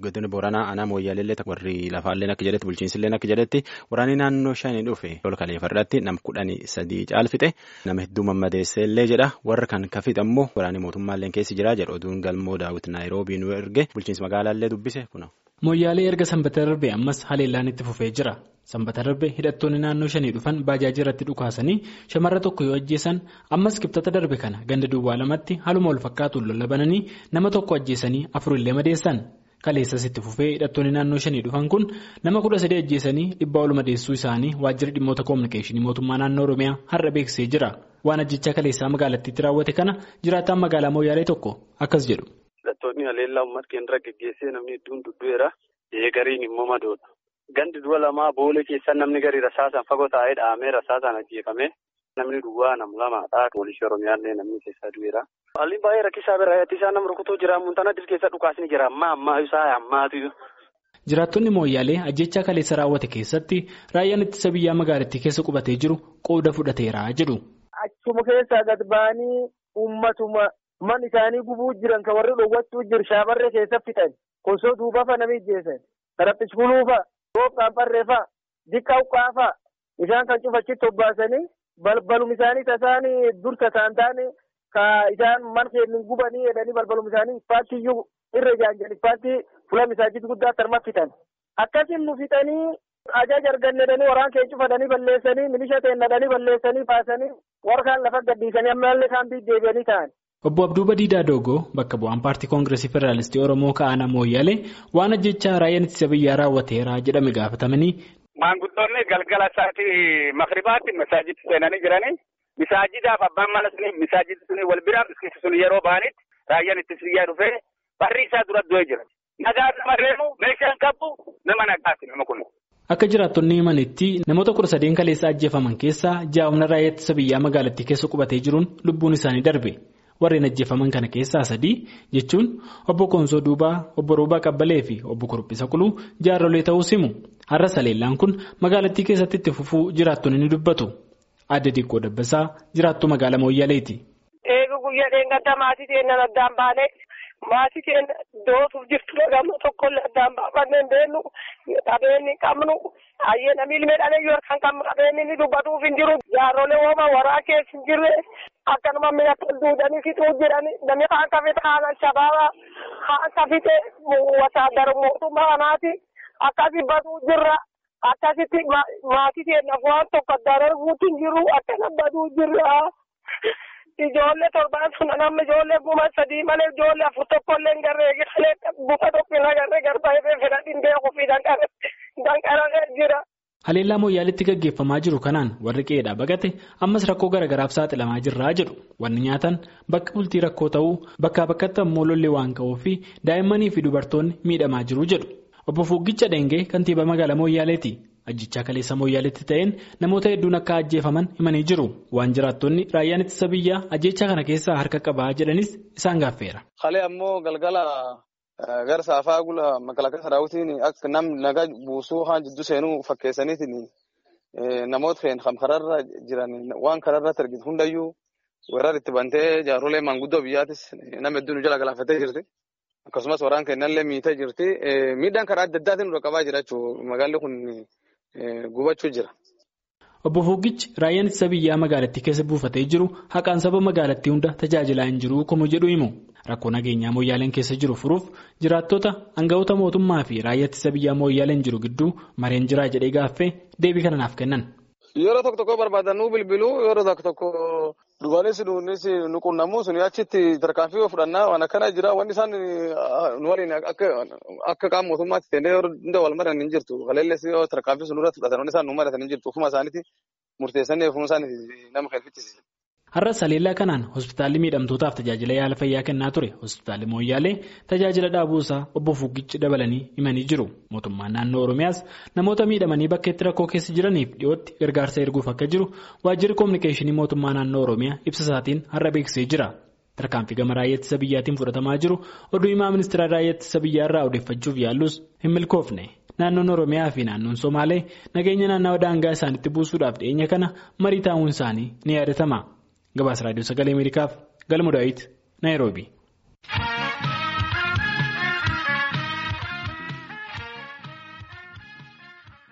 godina Booranaa aanaa mooyyaallee warri lafaalleen akka jedhetti bulchiinsilleen akka jedhetti waraanni naannoo shanii dhufe lola kaleeffarratti nam kudhanii sadii caalfite nama hedduu mammadeessee illee jedha warra kan kafixe ammoo waraanni mootummaallee keessi jira jedha oduun galmoo daawwit naayiroobii nu erge bulchiinsi magaalaallee dubbise kuna. Mooyyaalee erga sanbata darbe ammas haleellaan itti fufee jira. Sanbata darbe hidhattoonni naannoo shanii dhufan baajaaji irratti dhukaasanii shamarra tokko yoo ajjeesan ammas kibxata darbe kana ganda duwwaa lamatti haluma wal fakkaatuun lollabananii nama tokko ajjeesanii afurillee madeessan. Kaleessas itti fufee hidhattoonni naannoo shanii dhufan kun nama kudha sadii ajjeesanii dhibbaa ol madeessuu isaanii waajjirri dhimmoota koominikeeshinii mootummaa naannoo Oromiyaa har'a beeksisee jira. Waan ajjechaa kaleessaa magaalattiitti raawwate kana jiraataan magaalaa Mooyyaalee tokko akkas jedhu. Hidhattoonni haleellaa uummata keenya geggeessee namni hedduun duddu'eera. Gariin immoo madoodha. Gandi du'a lamaa boolee keessaa namni gadi rasaasaan fagoo taa'ee dhahamee rasaasaan ajjeefame. Namni duwwaa nam lamaadha. Poolisii Oromiyaallee namni keessaa du'eera. Haalli baay'ee rakkisaa bira isaa nama rukutuu jira. Muntana adis keessa dhukaasni jira. Ammaa ammaa isaa ammaatu. Jiraattonni mooyyaalee ajjechaa kaleessa raawwate keessatti raayyaan ittisa biyyaa magaalattii keessa qubatee jiru qooda fudhateera jedhu. Achuma keessaa gad ba'anii uummatuma man isaanii gubuu jiran kan warri dhoowwachuu jiru shaamarree keessa fixan. Kosoo duubaa fa'a nama ijjeessan. Karaphis buluufaa. Roobkaan barreeffaa. Dikkaa uqqaafaa. Isaan kan cufachitti obbaasanii balbalum isaanii tasaanii dursa ta'an taane ka isaan man keenya gubanii jedhanii balbalum isaanii ispaaltiyyuu irra jaanjan ispaaltii fuula misaajitti guddaa tarma fitan. Akkasiin nu fixanii ajaja arganne jedhanii waraan keenya cufatanii balleessanii milisha ta'e balleessanii baasanii warra kaan lafa gadhiisanii ammallee kaan deebi'anii ta'an. Obbo Abduu Badiidaa Doogoo bakka bu'aan paartii koongireesii Federaalistii Oromoo ka'aana Mooyyaalee waan ajjechaa raayyaan ittisa biyyaa raawwateera jedhame gaafatamanii. Maanguddoonni galgala isaatii makribaatti masaajidii seenanii jiranii misaajidaaf abbaan mana sunii misaajidii sunii wal bira miskiisi sun yeroo ba'anitti raayyaan ittisa biyyaa dhufee barri isaa dura du'ee jira. Nagaa nama reemu meeshaan qabu nama nagaati nama kun. Akka jiraattonni himanitti namoota kudha sadeen kaleessa ajjeefaman keessaa ja'a humna raayyaa ittisa biyyaa magaalattii keessa qubatee jiruun lubbuun isaanii darbe. Warreen ajjeefaman kana keessaa sadii jechuun obbo Koonsoo Duubaa, obbo Roobaa Qabbalee fi obbo Kuruphisa Quluu jaarrolee ta'uus himu. Har'a saleellaan kun magaalattii keessatti itti fufuu jiraattonni ni dubbatu. Adda Diqqoo Dabbasaa jiraattuu magaalaa Mooyyaleeti. Eegu guyyaa dheengaddaa maatii keenya addaan baanee maatii keenya dootuuf jirtu gamma tokkollee addaan baafannee beellu qabeenyi qabnu ayyeena miilmeedhaan yoo kan qabnu qabeenyi ni dubbatuuf hin jiru jaarrolee hooma waraa keessa hin jirre akkanuma mi'a duudhanii fixuu jedhani namni kaan kafite haala shabaaba kaan kafite wasaadara mootummaa kanaati akkasi baduu jirra akkasitti maatii keenyaaf waan tokko addaan arguutti hin jiru akkana baduu jirra. Ijoollee torbaan sun namni ijoollee guma sadii malee ijoollee afur tokkollee hin garree galee buka tokko hin agarree garba ifee fedhadhiin beekuu fi danqararee jira. Haleellaa Mooyyaaleetti gaggeeffamaa jiru kanaan warri qe'eedhaa baqate ammas rakkoo garaagaraaf saaxilamaa jirraa jedhu wanni nyaatan bakka bultii rakkoo ta'uu bakkaa bakkatti ammoo lolli waan ka'uu fi daa'immanii fi dubartoonni miidhamaa jiru jedhu. Obbo Fuuggicha Dengee kantiibaa magaalaa Mooyyaaleeti. Ajjichaa kaleessa Mooyyaaleetti ta'een namoota hedduun akka ajjeefaman himanii jiru. Waan jiraattonni raayyaan ittisa biyyaa ajjechaa kana keessaa harka qabaa jedhanis isaan gaaffeera. Halee ammoo galgala gara saafaa gula magaalaa saraawwitiin akka namni nagaa buusuu haan jidduu seenuu fakkeessaniitiin namoota fe'an kan kararra jiran waan kararratti argitu hundayyuu weerar itti bantee jaarrolee maanguddoo biyyaatis nama hedduun jala galaafatee jirti. Akkasumas waraan kennallee miitee jirti. Miidhaan karaa adda addaatiin dura qabaa jira jechuudha. Magaalli kun gubachuu jira. Obbo Fuuggichi raayyaan ittisa biyyaa magaalattii keessa buufatee jiru haqaan saba magaalattii hunda tajaajilaa hin jiru kumu jedhu himu. Rakkoo nageenyaa mooyyaaleen keessa jiru furuuf jiraattota aangawoota mootummaa fi raayyaa ittisa biyyaa mooyyaaleen jiru gidduu mareen jiraa jedhee gaaffee deebii kana naaf kennan. Yeroo tokko tokko barbaadanuu bilbiluu yeroo tokko tokko dhugaanis nuunis nu qunnamuu suni achitti tarkaanfii fudhannaa waan akkana jira wanni isaan nu waliin akka qaama mootummaatti ta'ee yeroo hunda wal maran hin jirtu. Kaleelles yoo tarkaanfii sun irratti fudhatan wanni isaan nu maratan hin jirtu. Ufuma isaaniiti murteessanii ufuma isaaniiti nama kan fittisiisan. Har'a saleellaa kanaan hospitaalli miidhamtootaaf tajaajila yaala fayyaa kennaa ture hospitaalli Mooyyaalee tajaajila dhaabuusaa obbo Fuuggichi dabalanii himanii jiru. Mootummaan naannoo Oromiyaas namoota miidhamanii bakka itti rakkoo keessa jiraniif dhiyootti gargaarsa erguuf akka jiru waajjirri koominikeeshinii mootummaa naannoo Oromiyaa ibsa isaatiin har'a beeksisee jira. Tarkaanfii gama raayyaa ittisa biyyaatiin fudhatamaa jiru oduu himaa ministeera raayyaa ittisa biyyaa irraa odeeffachuuf yaallus hin milkoofne. Naannoon Oromiyaa fi naannoon Somaalee nageenya naannawa daangaa isaaniitti buusuudhaaf dhiyeenya kana marii taa'uun isaanii ni yaadatama. Gabaasa Raadiyoo Sagalee Ameerikaaf Galma Daawit Naayiroobii.